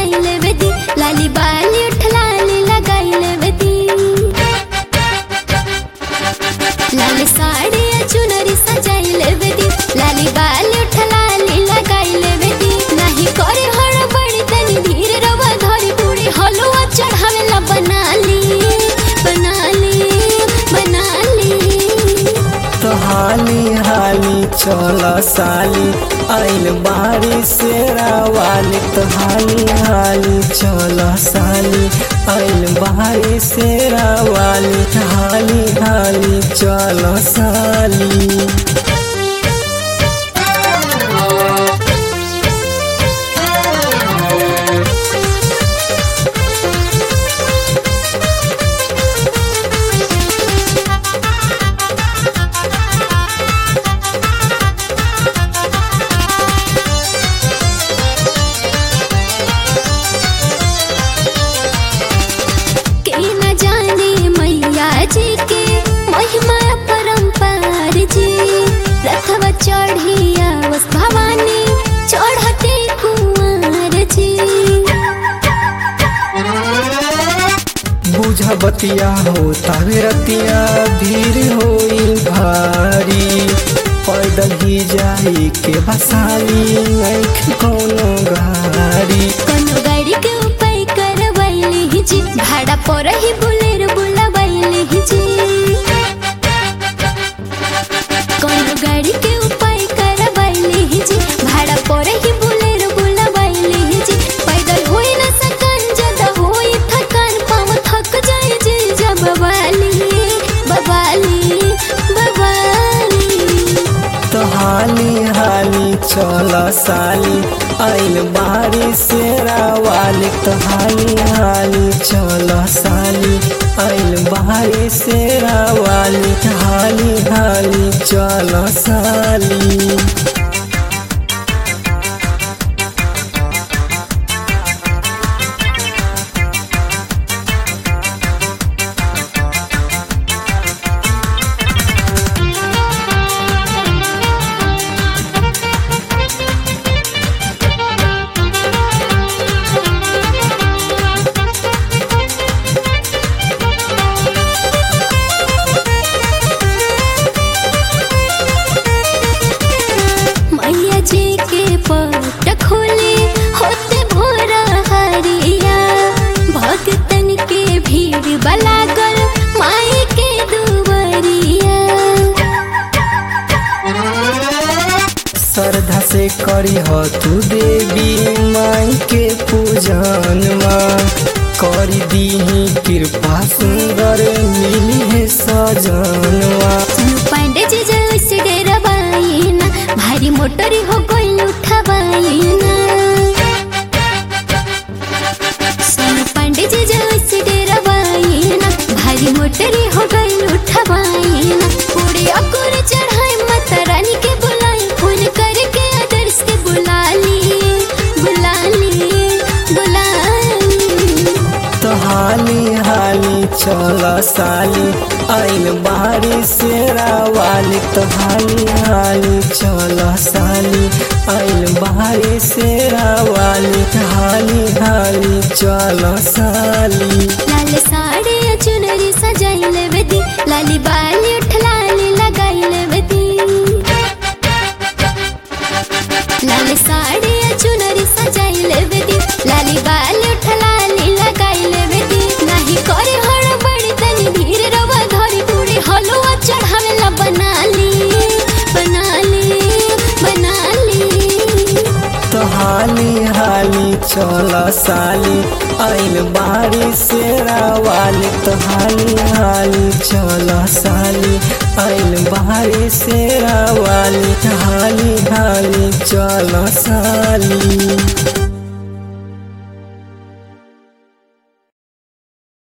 सजाई लेवे दी लाली बाली उठ लाली लगाई लेवे दी लाल साड़ी या चुनरी सजाई लेवे दी लाली बाली उठ लाली लगाई लेवे दी नाही करे हड़बड़ी तनी धीर रवा धरी पूरी हलवा चढ़ावेला बना ली बना ली बना ली तो हाली हाली चल साली आइल बारी से रावाली तो हाली हाली चल साली आइल बारी से रावाली हाली हाली चल साली के न जाने मैया जी के महिमा परम्पार जी रथवा चढ़िया वस भवानी चढ़ते कुंवर जी बुझ बतिया हो तावे रतिया भीड़ होई भारी पैदल ही जाई के बसाली आँख कोनो गाड़ी कनो गाड़ी के उपाय करवैली जी भाड़ा पर ही बुलेर बुलावैली जी कनो गाड़ी के उपाय करवैली जी भाड़ा पर ही बुलेर बुलावैली जी पैदल होई न सकन जदा होई थकान पाँव थक जाए जी जब बवाली बवाली बवाली तो हाली हाली चल साली आइल बारी से रावाली तो हाली हाली चल साली आइल बारी से रावाली हाली हाली चल साली मैया जी के पट खोले होते भोरा हरिया भक्तन के भीड़ बलागल माई के दुवरिया श्रद्धा से करी हो तू देवी माई के पूजन करी दीही कृपा सुंदर मिली है सजनवा सुनु पांडे जी जैसे डेरबाई ना भारी मोटरी हो गई उठबाई ना सोनू पांडे जी जैसे डेरबाई ना भारी मोटरी हो गई उठबाई ना पूरी अकुर चढ़ाई माता रानी के बुलाई फोन करके आदर्श के बुला ली बुला ली बुला ली तो हाली हाली चल साली आइल बारी से रावाली तो हाली हाली चल साली आइल बारी से रावाली हाली हाली चल साली लाल साड़ी या चुनरी सजाई लेवे दी लाली बाली उठ लाली लगाई लेवे दी लाल साड़ी या चुनरी सजाई लेवे दी लाली बाली उठ लाली लगाई लेवे दी नाही करे हड़बड़ी तनी धीर रवा धरी पूरी हलवा चढ़ावेला बना ली बना ली बना ली तो हाली हाली चल साली आइल बारी से रावाली तो हाली हाली चल साली आइल बारी से रावाली हाली हाली चल साली